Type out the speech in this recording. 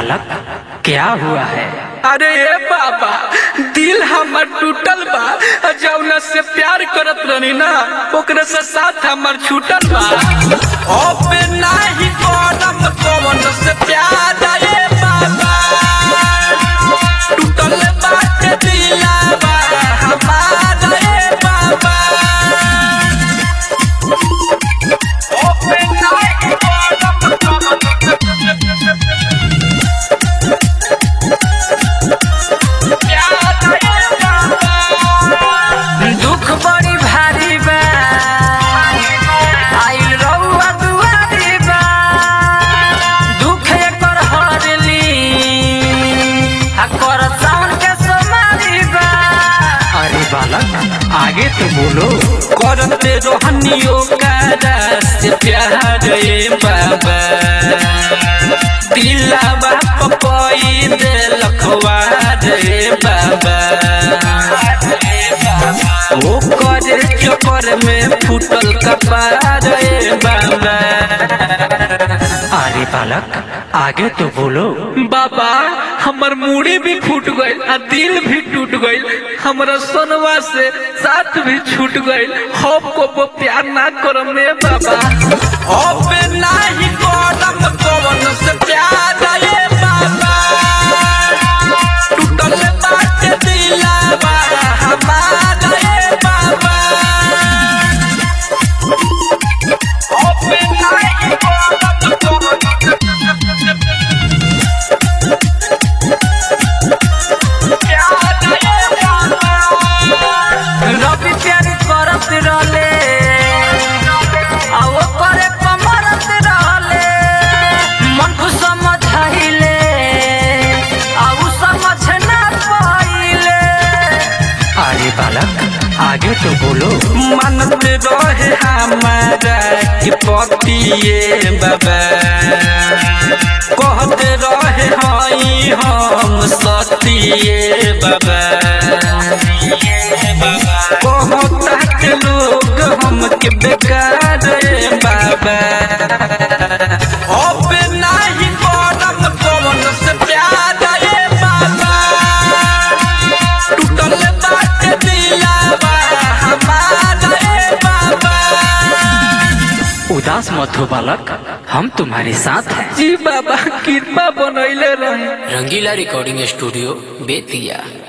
बालक क्या हुआ है अरे ए बाबा दिल हमर टूटल बा और जौना से प्यार करत रहनी ना ओकरे से साथ हमर छूटल बा अब नाही करम कौन से प्यार ए बाबा टूटल बाटे दिलावा हमारा ए बाबा अब नाही करम कौन दुख बड़ी भारी बा आइल रउआ दुआरी बा दुख एकर हरली आ कर सावन के सोमारी बा अरे बालक आगे तो बोलो करते रोहनियो कारा से प्यार ए बाबा दिलावा पपई दे लखवा रे बाबा ओ करे चक्कर में फूटल कपार ए बाबा अरे बालक आगे तो बोलो बाबा हमर मूड़ी भी फूट गईल आ दिल भी टूट गईल हमरा सोनवा से साथ भी छूट गईल हम को वो प्यार ना करम रे बाबा अब नाही करम कौन से प्यार रे बाबा टूटल बाटे दिलावा हमारा रे बाबा अब नाही करम कौन रवि प्यार करत रहले आ वो करे कमरत रहले मन को समझाइले आ उ समझ ना पाइले अरे बालक आगे तो बोलो मानत रहे हमारा कि पतिए बाबा कहते रहे हई हम सतिए बाबा कहता के लोग हमके बेकार रे बाबा अब नाही करम कौन से प्यार रे बाबा टूटल बाटे दिलावा हमारा रे बाबा उदास मत हो बालक हम तुम्हारे साथ हैं जी बाबा कृपा बनैले रहे रंगीला रिकॉर्डिंग स्टूडियो बेतिया